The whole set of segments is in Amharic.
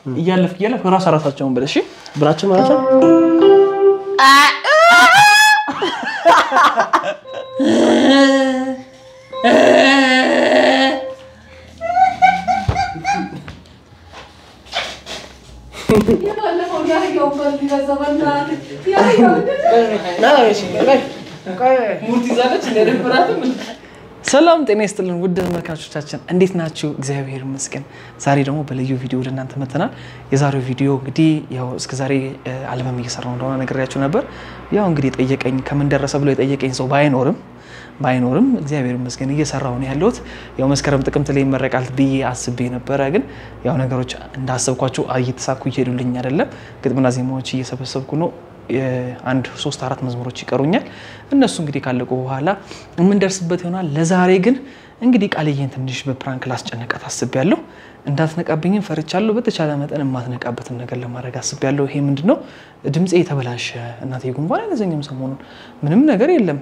እያለፍክ እያለፍክ ራስ ራሳቸውን በል እሺ። ብላችሁ ማለት ነው። ሰላም ጤና ይስጥልን ውድ ተመልካቾቻችን እንዴት ናችሁ? እግዚአብሔር ይመስገን። ዛሬ ደግሞ በልዩ ቪዲዮ ወደ እናንተ መጥተናል። የዛሬው ቪዲዮ እንግዲህ ያው እስከዛሬ አልበም እየሰራው እንደሆነ ነግሬያችሁ ነበር። ያው እንግዲህ የጠየቀኝ ከምን ደረሰ ብሎ የጠየቀኝ ሰው ባይኖርም ባይኖርም እግዚአብሔር ይመስገን እየሰራው ነው ያለሁት። ያው መስከረም ጥቅምት ላይ ይመረቃል ብዬ አስቤ ነበረ፣ ግን ያው ነገሮች እንዳሰብኳቸው እየተሳኩ እየሄዱልኝ አይደለም። ግጥምና ዜማዎች እየሰበሰብኩ ነው። አንድ ሶስት አራት መዝሙሮች ይቀሩኛል። እነሱ እንግዲህ ካለቁ በኋላ የምንደርስበት ይሆናል። ለዛሬ ግን እንግዲህ ቃልዬን ትንሽ በፕራንክ ላስጨነቃት አስቤያለሁ። እንዳትነቃብኝም ፈርቻለሁ። በተቻለ መጠን የማትነቃበትን ነገር ለማድረግ አስቤያለሁ። ይሄ ምንድን ነው? ድምፄ የተበላሸ እናቴ ጉንፋን አይነዘኝም ሰሞኑን ምንም ነገር የለም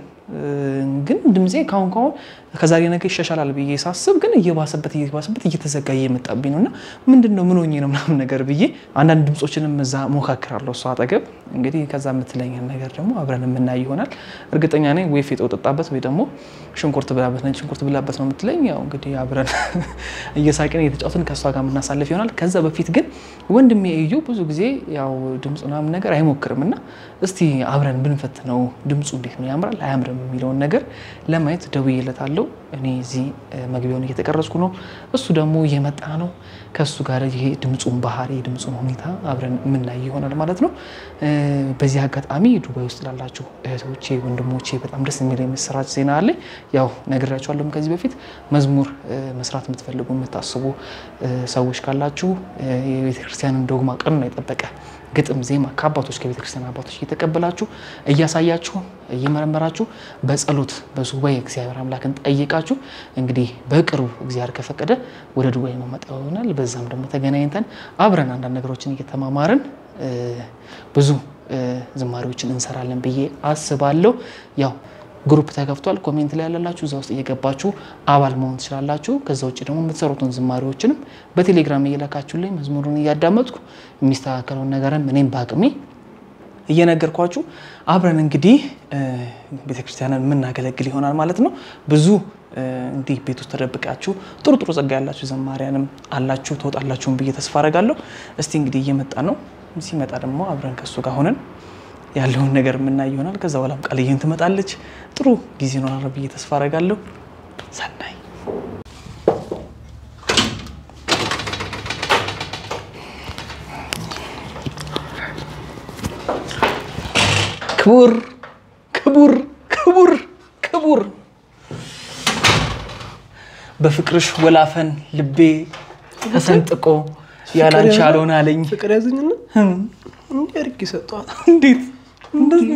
ግን ድምፄ ካሁን ካሁን ከዛሬ ነገ ይሻሻላል ብዬ ሳስብ ግን እየባሰበት እየባሰበት እየተዘጋ እየመጣብኝ ነው እና ምንድን ነው ምን ሆኜ ነው ምናምን ነገር ብዬ አንዳንድ ድምፆችንም እዛ ሞካክራለሁ እሷ አጠገብ እንግዲህ ከዛ የምትለኝን ነገር ደግሞ አብረን የምናይ ይሆናል። እርግጠኛ ነኝ ወይ ፌጦ ጠጣበት ወይ ደግሞ ሽንኩርት ብላበት ነጭ ሽንኩርት ብላበት ነው የምትለኝ። ያው እንግዲህ አብረን እየሳቅን እየተጫወትን ከእሷ ጋር የምናሳልፍ ይሆናል። ከዛ በፊት ግን ወንድሜ እዩ ብዙ ጊዜ ያው ድምፅ ምናምን ነገር አይሞክርም እና እስቲ አብረን ብንፈትነው ድምፁ እንዴት ነው ያምራል አያምርም የሚለውን ነገር ለማየት ደውዬለታለሁ። እኔ እዚህ መግቢያውን እየተቀረጽኩ ነው፣ እሱ ደግሞ እየመጣ ነው። ከእሱ ጋር ይሄ ድምፁን ባህሪ ድምፁን ሁኔታ አብረን የምናይ ይሆናል ማለት ነው። በዚህ አጋጣሚ ዱባይ ውስጥ ላላችሁ እህቶቼ፣ ወንድሞቼ በጣም ደስ የሚል የምስራች ዜና አለኝ። ያው ነግሬያችኋለሁም ከዚህ በፊት መዝሙር መስራት የምትፈልጉ የምታስቡ ሰዎች ካላችሁ የቤተክርስቲያንን ዶግማ ቀኑን የጠበቀ ግጥም ዜማ ከአባቶች ከቤተ ክርስቲያን አባቶች እየተቀበላችሁ እያሳያችሁ እየመረመራችሁ በጸሎት በሱባኤ እግዚአብሔር አምላክን ጠይቃችሁ እንግዲህ በቅርቡ እግዚአብሔር ከፈቀደ ወደ ዱባይ መመጣ ይሆናል። በዛም ደግሞ ተገናኝተን አብረን አንዳንድ ነገሮችን እየተማማርን ብዙ ዝማሬዎችን እንሰራለን ብዬ አስባለሁ። ያው ግሩፕ ተከፍቷል። ኮሜንት ላይ ያላላችሁ እዛ ውስጥ እየገባችሁ አባል መሆን ትችላላችሁ። ከዛ ውጭ ደግሞ የምትሰሩትን ዝማሬዎችንም በቴሌግራም እየላካችሁልኝ መዝሙሩን እያዳመጥኩ የሚስተካከለውን ነገርም እኔም በአቅሜ እየነገርኳችሁ አብረን እንግዲህ ቤተክርስቲያንን የምናገለግል ይሆናል ማለት ነው። ብዙ እንዲህ ቤት ውስጥ ተደብቃችሁ ጥሩ ጥሩ ጸጋ ያላችሁ ዘማሪያንም አላችሁ ትወጣላችሁን ብዬ ተስፋ አረጋለሁ። እስቲ እንግዲህ እየመጣ ነው። ሲመጣ ደግሞ አብረን ከሱ ጋር ሆነን ያለውን ነገር የምናይ ይሆናል። ከዛ በኋላም ቃልዬን ትመጣለች። ጥሩ ጊዜ ይኖራል ብዬ ተስፋ አረጋለሁ። ሰናይ ክቡር ክቡር ክቡር ክቡር በፍቅርሽ ወላፈን ልቤ ተሰንጥቆ ያላንቺ አልሆነ አለኝ። ፍቅር ያዘኝና እንዲህ አድርጌ ሰጠኋት። እንዴት እንዴት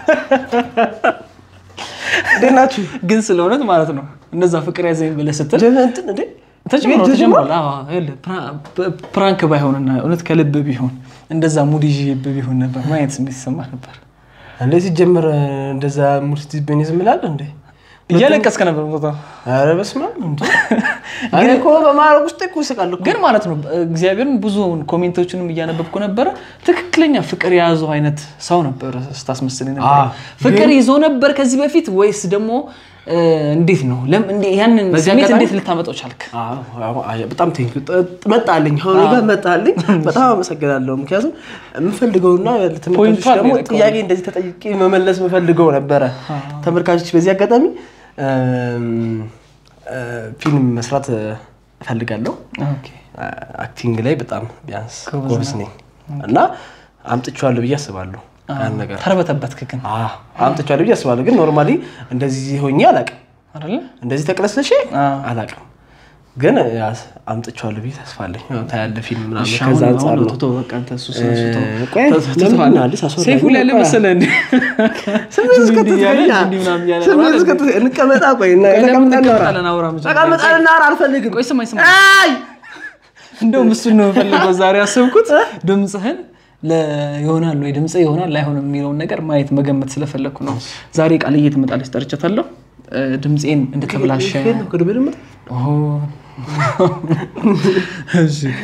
ናችሁ? ግን ስለ እውነት ማለት ነው እነዛ ፍቅር ያዘኝ ብለህ ስትል እንትን እንዴ ተጀምሯል ቤት ተጀምሯል። አዎ፣ ይኸውልህ ፕራንክ ባይሆንና እውነት ከልብ ቢሆን እንደዛ ሙድ ይዤብህ ቢሆን ነበር ማየት ስሜት ይሰማ ነበር። እንዴ ሲጀምር እንደዛ ሙርሲቲ ቤኔ ዝም እላለሁ እንዴ? እያለቀስከ ነበር ቦታ ኧረ በስመ አብ እንዴ! እኔ እኮ በማድረግ ውስጥ እኮ ይስቃል እኮ። ግን ማለት ነው እግዚአብሔርን ብዙ ኮሜንቶችንም እያነበብኩ ነበረ። ትክክለኛ ፍቅር የያዘው አይነት ሰው ነበር ስታስመስል ነበር። አዎ፣ ፍቅር ይዞ ነበር ከዚህ በፊት ወይስ ደግሞ እ፣ እንዴት ነው ለም- እንዴ- ያንን በዚህ ስሜት አጋጣሚ- እንዴት ልታመጣው ቻልክ? አዎ፣ አዎ፣ አዎ፣ በጣም ቴንክ መጣልኝ። አሁን ጋር መጣልኝ። በጣም አመሰግናለሁ። ምክንያቱም የምፈልገውና ለተመልካቾች ፖይንቷን ደግሞ ነው የነካው። ጥያቄ እንደዚህ ተጠይቄ መመለስ የምፈልገው ነበረ። ተመልካቾች በዚህ አጋጣሚ እም፣ እ፣ ፊልም መስራት እፈልጋለሁ። ኦኬ። አክቲንግ ላይ በጣም ቢያንስ ጎበዝ ጎበዝ ነኝ እና አምጥቼዋለሁ ብዬ አስባለሁ። ያን ነገር ተርበተበትክ ግን አዎ፣ አምጥቼዋለሁ ብዬ አስባለሁ። ግን ኖርማሊ እንደዚህ ሆኜ አላውቅም። አይደለ? እንደዚህ ተቅለስለሽ አዎ። አላውቅም። ግን ያስ- አምጥቼዋለሁ ብዬ ተስፋ አለኝ። ያው ታያለህ ፊልም ምናምን እሺ፣ ከዛ አሁን- አንጻር አሁን ነው። ቶቶ በቃ አንተ እሱ ስለ እሱ ተው። እ፣ ቆይ፣ ተው- ተው- ለምን ተው- አዲስ አስወራኝ? ሰይፉ ላይ ያለ ቆይ። መሰለህ እንዴ? ስሜት እንዲህ እንዲህ እያለ እስከትተኛ እንዲህ ምናምን እያለ ስሜት ማለት እስከትተኛ እንቀመጣ ቆይ እና ቆይ፣ ለምን ተቀምጠን እናውራ። እንቀመጣለን? አውራ መጀመሪያ። ተቀምጠን እናውራ አልፈልግም። ቆይ ስማኝ ስማኝ አይ እንደውም እሱን ነው የምፈልገው ዛሬ ያሰብኩት ድምፅህን ይሆናል ወይ ድምፅ ይሆናል ላይሆንም የሚለውን ነገር ማየት መገመት ስለፈለግኩ ነው። ዛሬ ቃልዬ ትመጣለች፣ ጠርቻታለሁ። እ፣ ድምፄን እንደተበላሸ ከየት ነው? ከዱባይ ነው የምመጣው? ኦ፣ እሺ፣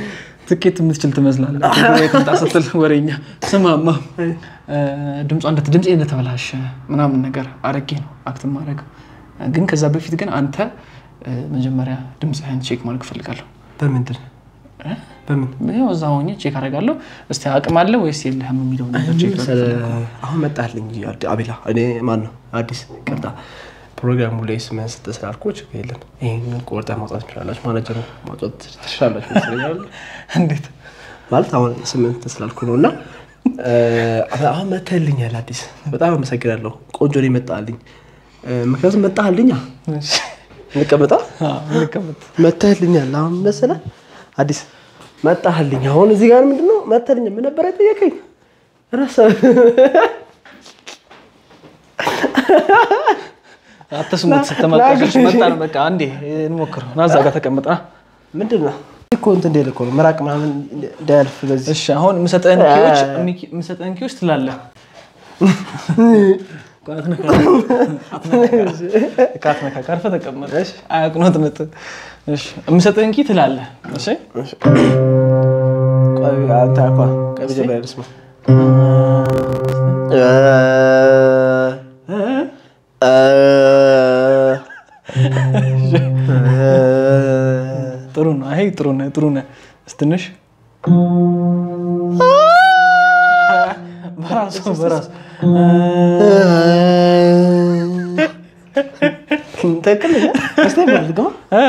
ትኬት የምትችል ትመስላለህ። ትምጣ ስትል ወሬኛ ስማማ ድምጿ ድምፄ እንደተበላሸ ምናምን ነገር አድርጌ ነው አክት ማድረግ። ግን ከዛ በፊት ግን አንተ መጀመሪያ ድምፅህን ቼክ ማድረግ እፈልጋለሁ። በምንድን በምን ያው እዛ ሆኜ ቼክ አደርጋለሁ። እስቲ አቅም አለ ወይስ የለህም የሚለው ነገር ቼክ አሁን መጣልኝ አቤላ። እኔ ማን ነው አዲስ ቅርታ ፕሮግራሙ ላይ ስምህን ስትል ስላልኩህ ችግር የለም። ይህንን ቆርጠህ ማውጣት ትችላላችሁ። ማናጀሩ ማውጣት ትችላላችሁ ይመስለኛል። እንዴት ማለት አሁን ስምህን ስትል ስላልኩህ ነው እና አሁን መተህልኛል አዲስ። በጣም አመሰግናለሁ። ቆንጆ ነው የመጣልኝ። ምክንያቱም መጣህልኛ እንቀመጣ እንቀመጥ መተህልኛል። አሁን መሰለህ አዲስ መጣህልኝ። አሁን እዚህ ጋር ምንድን ነው መተህልኝ? ምን ነበር የጠየቀኝ? ረሳሁት። አትስሙት። ስተመልካቾች መጣ ነው በቃ አንዴ እንሞክረው። ና እዛ ጋር ተቀመጥ። ና ምንድን ነው እኮ እንትን እንደሌለ እኮ ነው ምራቅ ምናምን እንዳያልፍ በዚህ እሺ፣ አሁን የምሰጠህን ኪዎች የምሰጠህን ኪዎች ትላለህ። አትነካ፣ አርፈህ ተቀመጥ። አያቅኖት ነጥ የምሰጠህን ኪ ትላለህ። እሺ፣ ቆይ አንተ አኳ ቆይ መጀመሪያ ልስማ። ጥሩ ነው። አይ ጥሩ ነህ፣ ጥሩ ነህ። ትንሽ በራሱ በራሱ ትክክል ስ ልግማ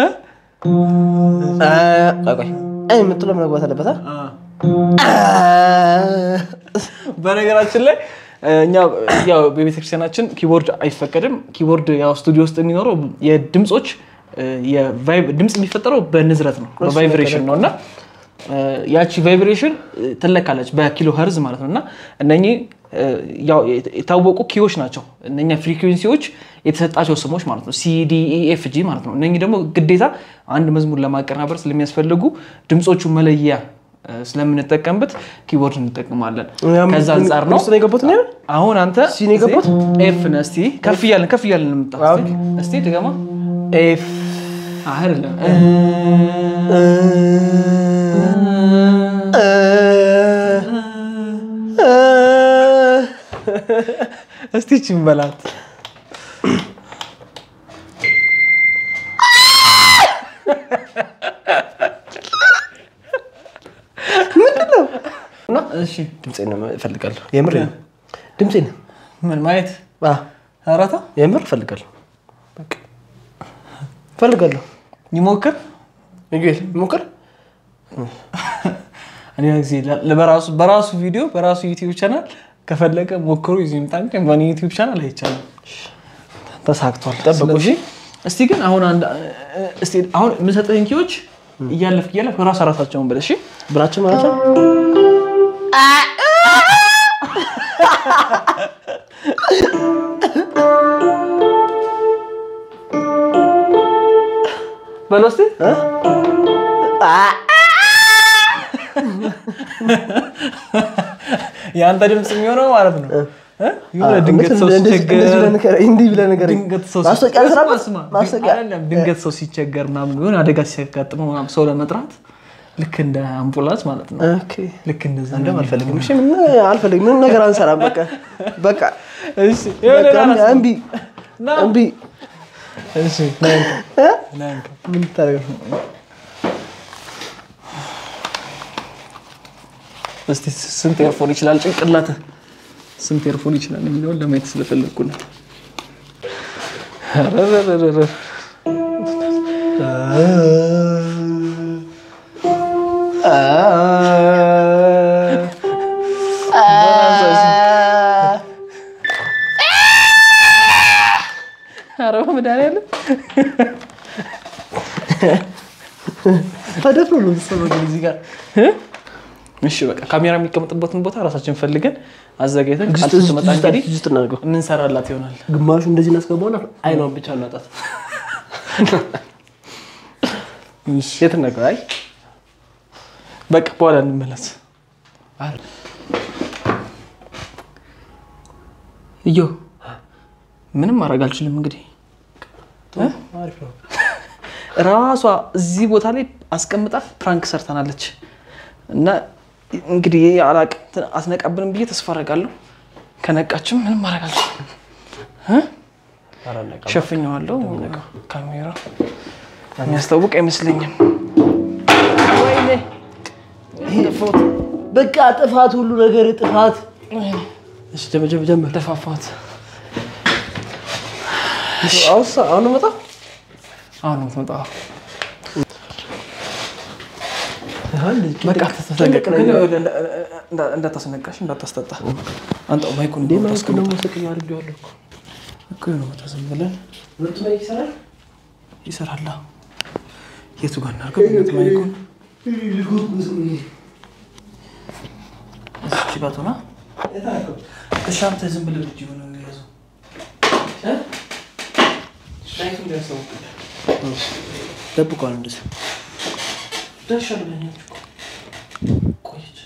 ቆይ የምትለው መግባት አለበት። በነገራችን ላይ እኛ ያው በቤተክርስቲያናችን ኪቦርድ አይፈቀድም። ኪቦርድ ያው ስቱዲዮ ውስጥ የሚኖረው የድምፆች ድምፅ የሚፈጠረው በንዝረት ነው፣ በቫይብሬሽን ነው እና ያቺ ቫይብሬሽን ትለካለች በኪሎ ኸርዝ ማለት ነው እና እነኚህ የታወቁ ኪዎች ናቸው። እነኛ ፍሪኩዌንሲዎች የተሰጣቸው ስሞች ማለት ነው፣ ሲዲኢኤፍ ጂ ማለት ነው። እነኚህ ደግሞ ግዴታ አንድ መዝሙር ለማቀናበር ስለሚያስፈልጉ ድምፆቹ መለያ ስለምንጠቀምበት ኪቦርድ እንጠቀማለን። ከዛ አንጻር ነው አሁን አንተ ሲ ነው የገባሁት? ኤፍ ነህ። እስኪ ከፍ እያልን ከፍ እያልን እንምጣ። እስኪ ድገማ። ኤፍ አይደለም እስቲ ይህቺን በላት። እሺ ድምፄን ነው እፈልጋለሁ። የምር ድምፄን ምን ማየት አዎ፣ አራታ የምር እፈልጋለሁ። በቃ እፈልጋለሁ። ይሞክር ሚጌል ሞክር። እኔ ጊዜ በራሱ በራሱ ቪዲዮ በራሱ ዩቲዩብ ቻናል ከፈለገ ሞክሩ ይዞ ይምጣ እንጂ በእኔ ዩቲዩብ ቻናል አይቻልም። ተሳክቷል። ጠብቁ፣ እሺ። ስለዚህ እስቲ ግን አሁን አንድ እስቲ አሁን የምሰጥህን ኪዎች እያለፍክ እያለፍክ ራስ ራሳቸውን በል እሺ። ብራችን ማለት ነው። በለው እስቲ የአንተ ድምፅ የሚሆነው ማለት ነው እ? የሆነ ድንገት ሰው ሲቸገር እንዲህ ብለህ ነገር ድንገት ሰው ማስታወቂያ ሲቸገር- ስራ ስማ፣ ማስታወቂያ አይደለም፣ ድንገት ሰው ሲቸገር ምናምን የሆነ አደጋ ሲያጋጥመው ምናምን ሰው ለመጥራት ልክ እንደ አምቡላንስ ማለት ነው። ኦኬ። ልክ እንደዛ እንደውም አልፈልግም። እሺ ምን አልፈልግም። ምንም ነገር አንሰራም። በቃ በቃ እሺ፣ የሆነ በቃ ራስ- እምቢ ና። እምቢ። እሺ፣ ና እንካ፣ እ? ና እንካ። ምን ልታደርግ ነው? እስቲ ስንት ኤርፎን ይችላል ጭንቅላትህ? ስንት ኤርፎን ይችላል የሚለውን ለማየት ስለፈለግኩ ነው። ረረረረረ። ኧረ በመድኃኒዓለም ተደፍሮ ነው የምትሰማው ግን እዚህ ጋር እሺ በቃ ካሜራ የሚቀመጥበትን ቦታ ራሳችን ፈልገን አዘጋጅተን እዚህ ቃል ውስጥ- ስትመጣ እዚህ ውስጥ- እንግዲህ እዚህ ውስጥ እናድርገው። የምንሰራላት ይሆናል። ግማሹ እንደዚህ እናስገባውና አይኗን ብቻ እናጣት። የት እናድርገው? አይ በቃ በኋላ እንመለስ። እዮ ምንም ማድረግ አልችልም። እንግዲህ አሪፍ ነው። ራሷ እዚህ ቦታ ላይ አስቀምጣ ፕራንክ ሰርተናለች። እና እንግዲህ አላቅም አትነቃብንም ብዬ ተስፋ አደርጋለሁ። ከነቃችም ምንም ማድረግ አልችልም። እ? ሸፍኘዋለሁ። ካሜራ የሚያስታውቅ አይመስለኝም። ወይኔ ጥፎት በቃ ጥፋት፣ ሁሉ ነገር ጥፋት። እሺ ጀመር ጀመር ጀመር። ተፋፋት። አሁን አሁን መጣ አሁን ነው የምትመጣው። በቃ እንዳታስነቃሽ እንዳታስጠጣ። አንተ ማይኩን እንዴ ማለት ነው ሰቅዩ አድርጌዋለሁ እኮ እኮ ነው መጣ። ዝም ብለን ሁለቱ ላይ ይሰራል። ይሰራላ። የቱ ጋር እናድርገው? ሁለት ማይኩን እዚች ጋር ትሆና። እሺ አንተ ዝም ብለህ ልጅ ሆነ የሚያዘው ላይቱ እንዲያስታውቅልህ ደብቋል እንደዚህ ደርሻለሁ ብለኛችሁ እኮ ቆየች።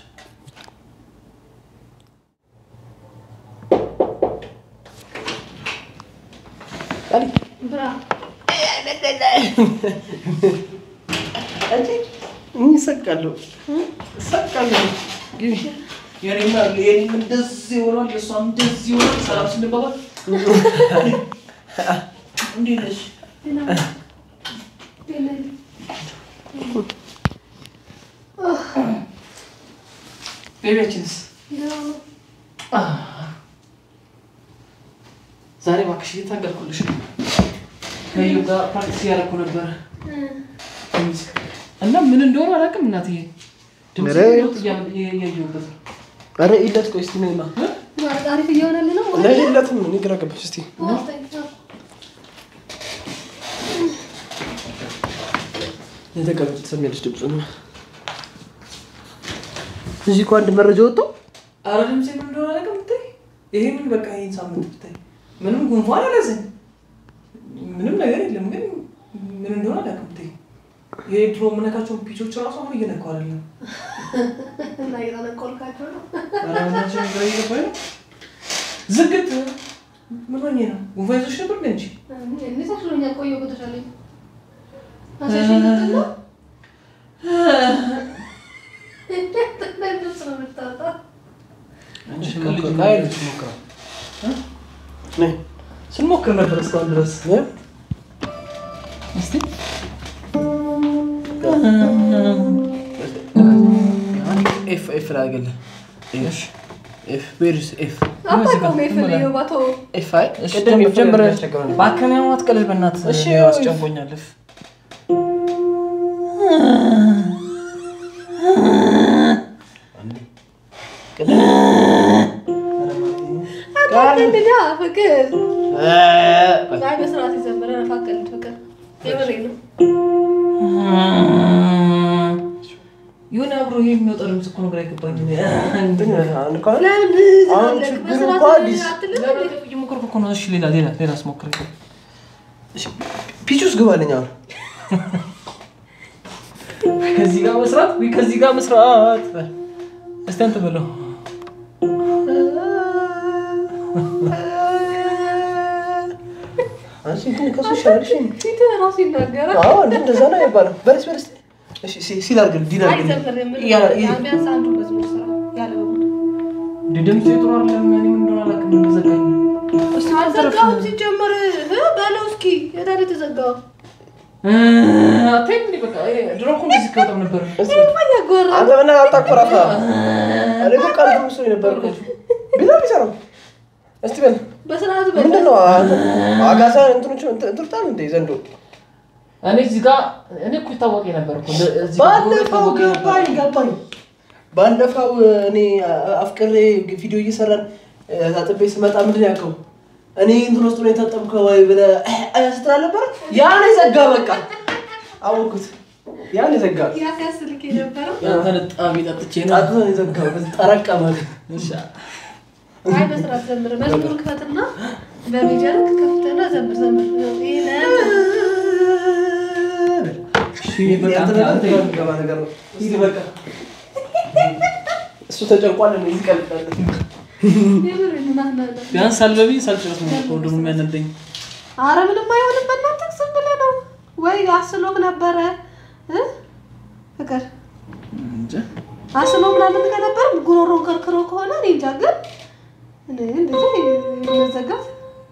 ይሰቃለሁ ሰቃለሁ የኔና የኔም እንደዚህ ይሆናል፣ የእሷም እንደዚህ ይሆናል። ሰላም ስንባባል እንዴት ነሽ? ቤቢያችንስ ዛሬ እባክሽ እየታገልኩልሽ ነው። ከዩ ጋር ፕራክቲስ እያደረኩ ነበረ እና ምን እንደሆነ አላውቅም። እናትዬ ድምፅ ኧረ ለውጥ እያ- እያየሁበት ነው። ኧረ ኢለት ቆይ እስኪ ነይማ አሪፍ እየሆነልህ ነው። ለይለትም እኔ ግራ ገባች እስኪ የተቀመጥ ትሰሚያለሽ ድምፁን እዚህ እኮ አንድ መረጃ ወጥቶ አረ ድምፅ ምን እንደሆነ አላውቅም። ብታይ ይሄንን በቃ ይሄን ሳምንት ብታይ ምንም ጉንፋን አልያዘኝ ምንም ነገር የለም፣ ግን ምን እንደሆነ አላውቅም። ብታይ ይሄ ድሮ የምነካቸውን ፒቾች ራሱ አሁን እየነካው አይደለም። እና እየጠነቆልካቸው ነው። ኧረ በእናትሽ ግራ እየገባኝ ነው። ዝግት ምን ሆኜ ነው? ጉንፋን ይዞሽ ነበር እንደ እንጂ እንዴት አሽሎኛል? ቆየሁ እኮ ተሻለኝ። አሳሽኝ ልትል ነው? ድምፅ ነው የምታወጣው። ነይ ስንሞክር ነበር እስካሁን ድረስ ነይ እስቲ ኤፍ ኤፍ ላድርግልህ ኤፍ ኤፍ ዌርስ ኤፍ አታውቀውም የፈለገው ባተው ኤፍ አይ እሺ፣ ቅድም ጀምር፣ ጀምር። ያስቸግረው ነበር። እባክህን ያው አትቀልድ በእናትህ። እሺ፣ ያው አስጨንቆኛል። እፍ። ቅድም አታውቅም ፍቅር እ አይ በስርዓት የዘመረ ነፋቀልድ ፍቅር የምሬ ነው። የሆነ አብሮ ይሄ የሚወጣ ድምፅ እኮ ነው ግራ የገባኝ። እንትን አሁን እኮ ለምን አሁን ትላለህ? ችግሩ በስርዓት እኮ አዲስ አትልም እንዴ? እየሞከርኩ እኮ ነው። እሺ፣ ሌላ ሌላ ሌላ ስሞክር ፒች ውስጥ ግባልኝ አሁን ከዚህ ጋር መስራት ወይ ከዚህ ጋር መስራት። እስቲ አንተ በለው። አንቺ ግን ከሱ ይሻላልሽ ፊትህ ራሱ ይናገራል። አዎ እንደ እንደዛ ነው አይባልም በለስ በለስ እሺ ሲ- ሲል አድርግልኝ ዲል አይ አድርግልኝ ዘምር የምልህ ያ- ይ- ቢያንስ አንዱ መዝሙር ስራ ያለ በሙሉ እንደ ድምፅ ጥሩ አይደለም። እኔ ምን እንደሆነ አላውቅም። እንደዘጋኝ እስቲ አልዘጋውም ሲጀመር እ በለው እስኪ የታለ የተዘጋው? አታይም እንዴ? በቃ ይሄ ድሮ እኮ እንደዚህ ከወጣም ነበር። ይሄማ እያጎራ አንተ ምን አታኮራፋ እኔ እኮ ቃል ምስሉ ነበር እኮ ቢላ ቢሰራው እስቲ በል በስርዓት በል ምንድን ነው አጋሳ እንትኖች እንትርታል እንደ ዘንዶ እኔ እዚህ ጋር እኔ እኮ ይታወቀኝ ነበር እኮ እንደ- እዚህ ጋር ባለፈው ይታወቀኝ ነበር። ገባኝ ገባኝ ባለፈው እኔ አፍቅሬ ቪዲዮ እየሰራን ታጥቤ ስመጣ ምንድን ያልከው እኔ እንትን ውስጥ ነው የታጠብከው ወይ ብለህ ስትል አልነበረ ያ ነው የዘጋ በቃ አወኩት ያ ነው የዘጋ ያ ሲያስልክ የነበረው ያንተን ጣቢ ጠጥቼ ነው። ጣጡ ነው የዘጋው ጠረቀመ እሺ፣ አይ በስርዓት ዘምር መዝሙር ክፈትና በሜጀር ከፍተና ዘምር ዘምር ይሄ በቃ አንተ- አንተ የሚገባ ነገር ነው ሂድ በቃ እሱ ተጨንቋል እኔ እዚህ ቀልዳለሁ የምር ና ና ና ቢያንስ ሳልበቢ ሳልጨርስ ነው እኮ ደግሞ የሚያነደኝ። አረ ምንም አይሆንም በእናትህ ዝም ብለህ ነው ወይ አስሎክ ነበረ እ ፍቅር እንጃ አስኖ ምናምን ከነበር ጉሮሮን ከርክሮ ከሆነ እኔ እንጃ ግን እኔ እንደዚህ መዘጋት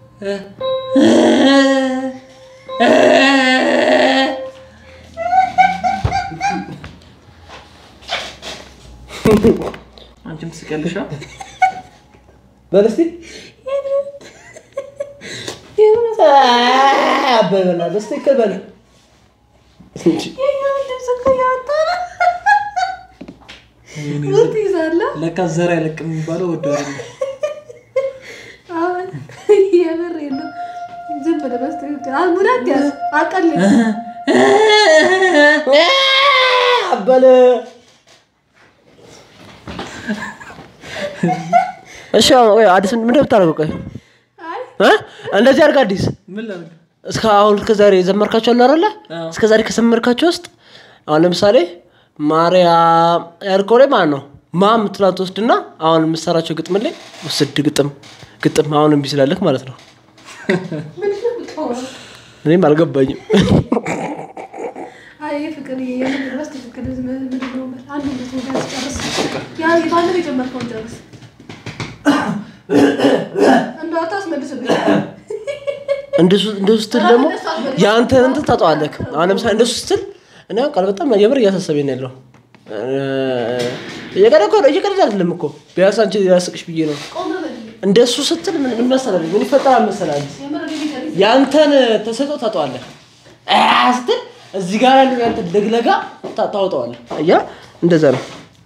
አንቺም ትስቂያለሽ። አ? በል እስኪ አበል በላ በስትክክል በል ልብስ እኮ እያወጣ ነው። ውጥ ይዛለህ ለካ ዘር አይለቅም የሚባለው ወደ አሁን የምሬ ነው። ዝም ብለህ በስትክክል ሙላት ያዝ አቀልል አበል እሺ አሁን ቆይ አዲስ ምንድን ነው የምታደርገው ቆይ አይ እ እንደዚህ አድርግ አዲስ ምን ላድርግ? እስከ አሁን እስከ ዛሬ የዘመርካቸው አሉ አይደለ አዎ። እስከ ዛሬ ከዘመርካቸው ውስጥ አሁን ለምሳሌ ማርያም ያልከው ላይ ማለት ነው ማ የምትላት ትወስድና አሁን የምትሰራቸው ግጥም ላይ ውስድ ግጥም ግጥም አሁን እምቢ ስላለክ ማለት ነው ምንድን ነው የምትሆነው? እኔም አልገባኝም አይ ፍቅር የምር በስትክክል ምንድን ነው በል አንዱ ልትወጋ ጨርስ ያ ባንድ የጀመርከውን ጨርስ እንደው አታስመልስብኝ እንደሱ እንደሱ ስትል ደግሞ የአንተን እንትን ታጠዋለክ አሁን ለምሳሌ እንደሱ ስትል እኔ አሁን ቃል በጣም የምር እያሳሰበኝ ነው ያለው እየቀደ እኮ ነው እየቀደ አይደለም እኮ ቢያንስ አንቺ ያስቅሽ ብዬ ነው ቆም በል እንደሱ ስትል ምን ምን መሰለህ ምን ይፈጠራል መሰለህ የምር ሊገርም ያንተን ተሰጦ ታጠዋለህ አ ስትል እዚህ ጋር ያለው ያንተ ደግለጋ ታ- ታወጣዋለህ አያ እንደዛ ነው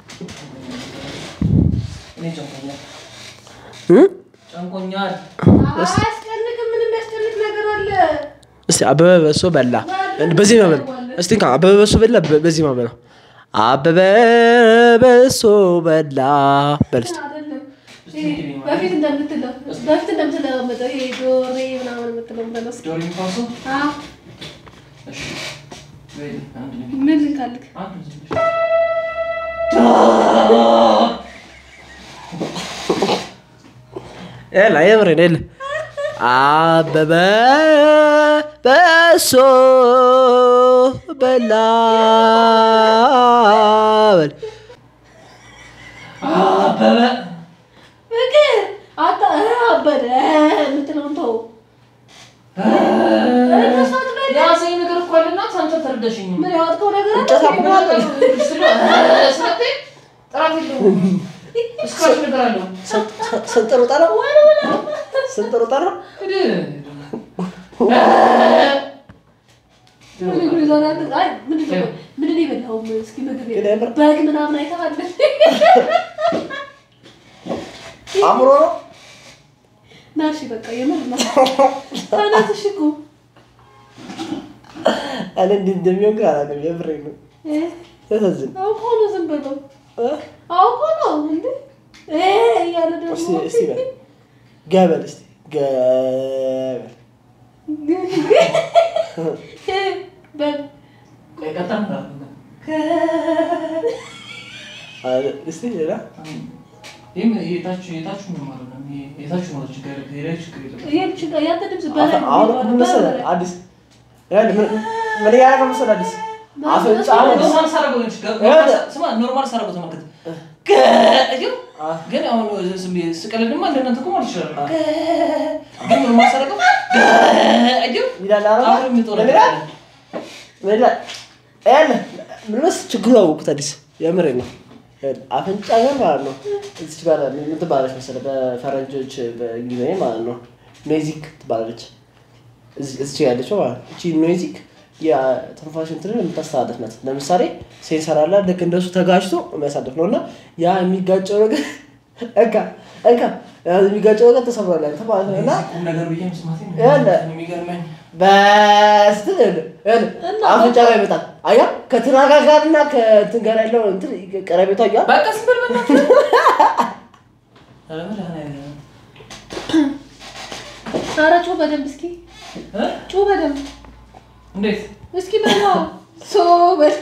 እኔ ጨንቆኛል እ? ጨንቆኛል። አያስጨንቅም ምንም ያስጨንቅ ነገር አለ እስቲ አበበ በሶ በላ በዚህ ማበል እስቲ እንካ አበበ በሶ በላ በ- በዚህ ማበል አበበ በሶ በላ በል እስቲ አይደለም ይሄ በፊት እንደምትለው በፊት እንደምትለማመጠው ይሄ ዶሬ ምናምን የምትለው ምለስ ዶሮ የሚፋሱ እሺ፣ በይ፣ አንድ ነው። ምን ልንካልክ አንድ ነው ዝም ብለሽ። ኤላ የምሬን ኤል አበበ በሶ በላ በል አበበ ፍቅር አታ አበደ የምትለውን ተው እነሱ አትበል የያዘኝ ነገር እኮ አለና አንተ ተረዳሽኝም። ምን ያወጥከው ነገር አለ እንጨት አቁሟል። ስለዚህ ጥራት የለውም። እስካሁን ነገር አለው። ስንጥሩ ጠራ ስንጥሩ ጠራ ምንድን የበላኸው? እስኪ ምግብ ግን የምር በግ ምናምን አይተሃል? አእምሮ ነው ና እሺ በቃ የምር ና ተነስ እሺ እኮ እኔ እንዲህ እንደሚሆን ግን አላውቅም። የምሬን ነው። እ ያሳዝን። አውቆ ነው ዝም ብለው እ? አውቆ ነው እንዴ እ እያለ ደግሞ እስቲ እስቲ በል ገበል እስቲ ገበል በል ቆይ ቀጥታ ምራፍ ነው። አለ እስቲ ሌላ ይህም የታች የታች ነው ማለት ነው። ይሄ የታች ነው ችግር የላይ ችግር የለም። ይሄ ችግር ያንተ ድምፅ በላይ ነው አሁን ምን መሰለህ በላይ። አዲስ ይኸውልህ ምን ምን እያደረገ መሰለህ አዲስ አፍንጫ ኖርማል ሳረገው ነው ችግር ይኸውልህ። ስማ ኖርማል ሳረገው ተመልከት። ግን ግን አሁን ዝም ብዬ ስቀልድማ እንደናንተ እኮ ማለት ይችላል። ግን ኖርማል ሳረገው ግን ይላል አረ አሁን የሚጦር ምን ይላል ምን ይላል ይኸውልህ ምን መሰለህ ችግሩ አወኩት አዲስ የምሬን ነው ይኸውልህ አፍንጫ ጋር ማለት ነው እዚች ጋር ምን ትባላለች መሰለህ በፈረንጆች በእንግሊዝኛ ማለት ነው ኖይዚክ ትባላለች እዚህ እዚች ጋር ያለችው ማለት ነው እቺ ኖይዚክ የትንፋሽ እንትንን የምታስተላልፍ ናት ለምሳሌ ሴንሰር አለ ልክ እንደሱ ተጋጭቶ የሚያሳልፍ ነው እና ያ የሚጋጨው ነገር እንካ እንካ ያ የሚጋጨው ነገር ተሰብሯል ያንተ ማለት ነው እና ቁም ነገር ብዬ መስማቴ ነው ይኸውልህ። የሚገርመኝ። በስትል አፍንጫ ጋር ይመጣል አያ ከትናጋ ጋር እና ከእንትን ጋር ያለው እንትን ቀረቤቷ እያ በቃ ዝም በል በእናትህ። ኧረ መድኃኒዓለም። ኧረ ጩህ በደንብ እስኪ እ? ጩህ በደንብ እንዴት እስኪ በላ ሶ በል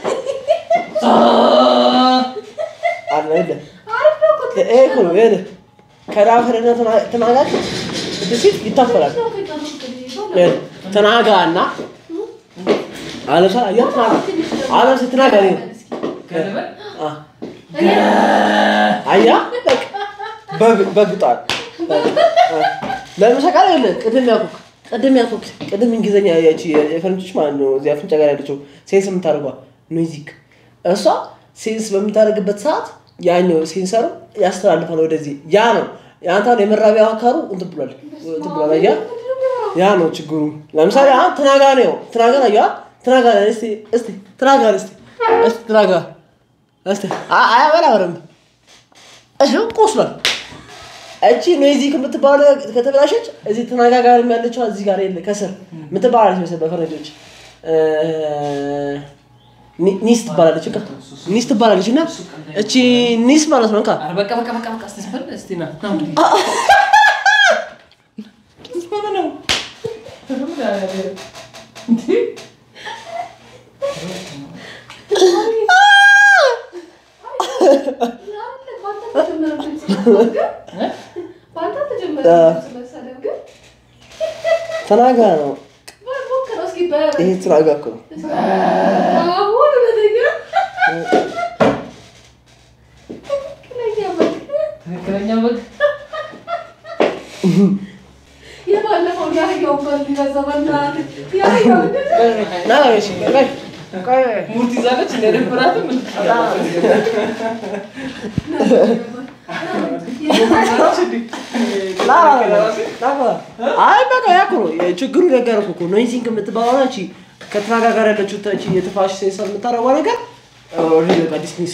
አለ የለ አሪፍ ነው እኮ ይሄ እኮ ነው ይሄ ከዳፈርና ትናጋ እንትን ሲል ይታፈላል ነው እኮ የቀረው እንግዲህ። ይሄ ትናጋ እና አለሳ አያ ትናጋ አለሳ ትናጋ ነው ከልበል አ አያ በቃ በግ- በግጧል ለምሳሌ ቃል ቅድም ያልኩህ ቅድም ያልኩህ ቅድም እንግሊዝኛ ያቺ የፈረንጆች ማለት ነው እዚህ አፍንጫ ጋር ያለችው ሴንስ የምታደርጓ ኖይዚክ እሷ ሴንስ በምታደርግበት ሰዓት ያኛው ሴንሰሩ ያስተላልፋል ወደዚህ ያ ነው የአንተ አሁን የመራቢያ አካሉ እንትን ብሏል እንትን ብሏል አያ ያ ነው ችግሩ ለምሳሌ አሁን ትናጋ ነው ትናጋ ነው ያ ትናጋ ነው እስቲ እስቲ ትናጋ ነው እስቲ እስቲ ትናጋ እስቲ አ- አያበላ በደንብ ይኸው ቆስሏል እቺ ኖይዚክ የምትባለው ከተበላሸች እዚህ ትናጋ ጋር ያለችው እዚህ ጋር የለ ከስር የምትባላለች መሰለህ በፈረንጆች እ፣ ኒ- ኒስ ትባላለች በቃ ኒስ ትባላለች እና እቺ ኒስ ማለት ነው እንካ ኧረ በቃ በቃ በቃ በቃ እስቲ ስበል እስቲ ና ና እንግዲህ ምን ነው እንዴ በአንተ ተጀመረ መሰለህ ግን ትናጋ ነው ሞክረው እስኪ በ- ይሄ ትናጋ እኮ ነው አሁን እውነተኛ ትክክለኛ በግ። ትክክለኛ በግ የባለፈው የአህያውን በግ ሊገዛው በእናትህ የአህያው ምንድን ነው? ና እሺ ቆይ ቆይ ሙርት ይዛለች እንደደበራትም አይ በቃ ያ እኮ ነው ችግሩ ነገር እኮ እኮ ኖይዚንግ የምትባለው ናቺ ከትናጋ ጋር ያለችው ታቺ የትፋሽ ሴንሰር የምታደርገው ነገር ኦልሬዲ በቃ ዲስሚስ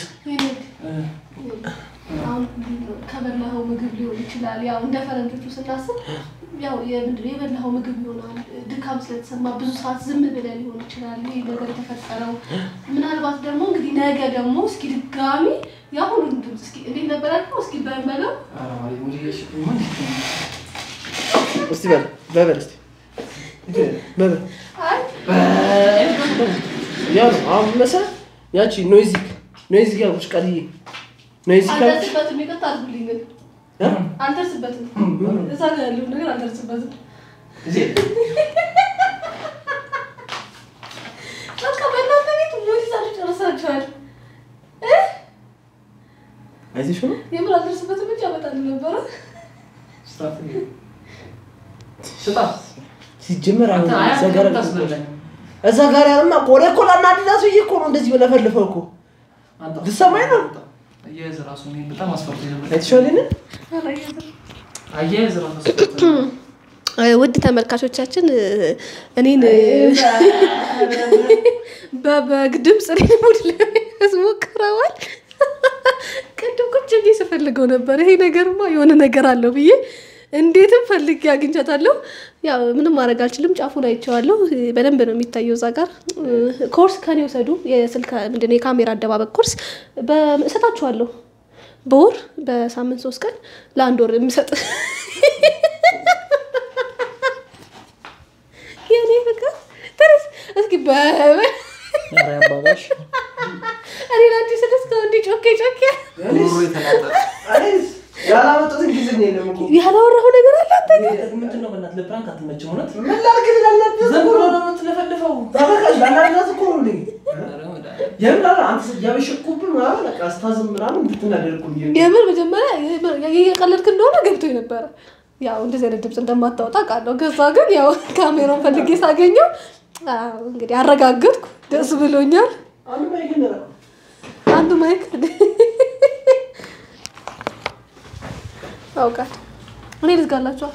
አሁን ከበላኸው ምግብ ሊሆን ይችላል። ያው እንደ ፈረንጆቹ ስናስብ ያው የምንድን ነው የበላኸው ምግብ ይሆናል። ድካም ስለተሰማ ብዙ ሰዓት ዝም ብለህ ሊሆን ይችላል ይህ ነገር የተፈጠረው። ምናልባት ደግሞ እንግዲህ ነገ ደግሞ እስኪ ድጋሚ የአሁኑን ድምፅ እስኪ እንዴት ነበር ያልከው? እስኪ በመለው እስቲ በል በበል እስቲ በበል አይ ያ ነው አሁን መሰለህ ያቺ ኖይዚክ ኖይዚክ ያልኩሽ ቃልዬ ኖይዚክ ያልኩሽ አልደርስበትም። ይቅርታ አድርጉልኝ ግን እ? አልደርስበትም። እዛ ጋር ያለውን ነገር አልደርስበትም። በቃ በእናንተ ቤት ሞት ይዛችሁ ጨርሳችኋል። እ? አይዞሽ ነው የምር አልደርስበትም እንጂ አመጣልህ ነበረ። ሲጀመር አሁን እዛ ጋር እዛ ጋር ያለማ ቆሌ እኮ ላናድዳት ብዬ እኮ ነው እንደዚህ በለፈልፈው እኮ ልትሰማኝ ነው? አያያዝ ራሱ እኔ በጣም አስፈርቶ ነበር። አይተሽዋልን አያያዝ ራሱ አስፈርቶ ነበር። ውድ ተመልካቾቻችን እኔን በበግ ድምፅ እኔን ሙድ ለመያዝ ሞክረዋል። ቅድም ቁጭ ብዬ ስፈልገው ነበር። ይሄ ነገርማ የሆነ ነገር አለው ብዬ እንዴትም ፈልጌ አግኝቻታለሁ። ያው ምንም ማድረግ አልችልም። ጫፉን አይቼዋለሁ። በደንብ ነው የሚታየው እዛ ጋር። ኮርስ ከኔ ውሰዱ። የስልክ ምንድን ነው የካሜራ አደባበቅ ኮርስ በ- እሰጣችኋለሁ። በወር በሳምንት ሶስት ቀን ለአንድ ወር የምሰጥ የኔ ፍቅር ተነስ እስኪ በበ አባባሽ እኔ ለአንቺ ስድስት ከወንዲ ጮኬ ጮኬ ጉሮሮ የተላጠ ያላመጡት እንግሊዝኛ የለም እኮ ያላወራሁ ነገር አለ አንተ ጋር? ምንድን ነው በእናትህ ለፕራንክ አትመችም እውነት ምን ላድርግ ላናድዳት ዝም እኮ ብሎ ነው ነው የምትለፈልፈው ተመልካች ላናድዳት እኮ ነው ልኝ ኧረ መድኃኒዓለም። የምን አለ አንተ ያበሸኩብህ ምናምን በቃ ስታዝም ምናምን እንድትናደድ እኮ ብዬ ነው። የምር መጀመሪያ የምር እየቀለድክ እንደሆነ ገብቶኝ ነበረ። ያው እንደዚህ አይነት ድምፅ እንደማታወጣ ቃለሁ። ከዛ ግን ያው ካሜራውን ፈልጌ ሳገኘው አዎ፣ እንግዲህ አረጋገጥኩ። ደስ ብሎኛል። አንድ ማይክ ነው አንዱ ማይክ አውቃል። እኔ ልዝጋላችኋል።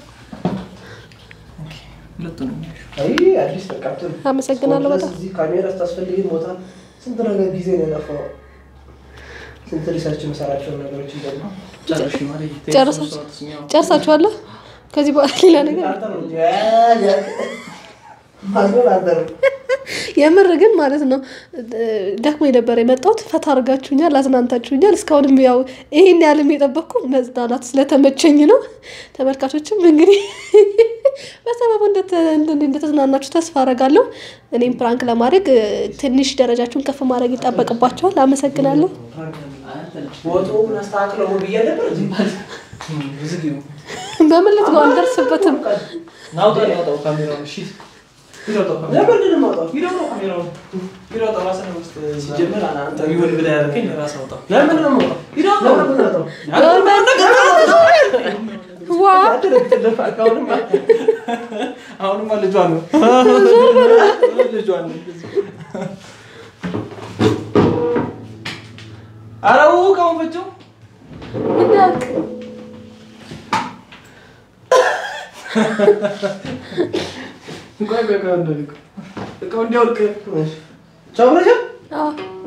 ሁለቱንም ያዥው። አይ አዲስ በቃ ጥሩ አመሰግናለሁ በጣም እዚህ ካሜራ ስታስፈልግ ቦታ ስንት ነገር ጊዜ ነው የለፈው ስንት ሪሰርች መሰራቸውን ነገሮች ይዘሉ ጨርሽ ማሪ ጨርሳችሁ ጨርሳችኋለሁ። ከዚህ በኋላ ሌላ ነገር አንተ ነው እንጂ ማዝበል አንተ ነው የምር ግን ማለት ነው ደክሞ የነበረ የመጣሁት ፈታ አድርጋችሁኛል፣ አዝናንታችሁኛል። እስካሁንም ያው ይሄን ያህልም የጠበቅኩ መዝናናት ስለተመቸኝ ነው። ተመልካቾችም እንግዲህ በሰበቡ እንደተ- እንደ- እንደተዝናናችሁ ተስፋ አደርጋለሁ። እኔም ፕራንክ ለማድረግ እ፣ ትንሽ ደረጃችሁን ከፍ ማድረግ ይጠበቅባቸዋል። አመሰግናለሁ። ወጡን አስተካክለው ብዬ ነበር እዚህ ዝጊው በምን ልትገው አልደርስበትም። ናውጣ ናውጣው ካሜራውን እሺ ሂድ አውጣው ካሜራውን ለምንድን ነው የማውጣው? ሂድ አውጣው ካሜራውን ሂድ አውጣው፣ ራስህ ነው ውስጥ እዛ። ሲጀመር አንተ ይሁን ብለህ ያደረከኝ ራስህ አውጣው። ለምን ነው የምወጣው? ሂድ አውጣው። ለምን ነው የምወጣው? ዋ አሁንም አሁንማ ልጇ ነው ልጇ ነው። ኧረ እቃውን ፈጨው። እንዳልክ ቆይ ቆይ ቆይ እንደልኩ እቃው እንዲያወልቅ ቻው ብለሻል? አዎ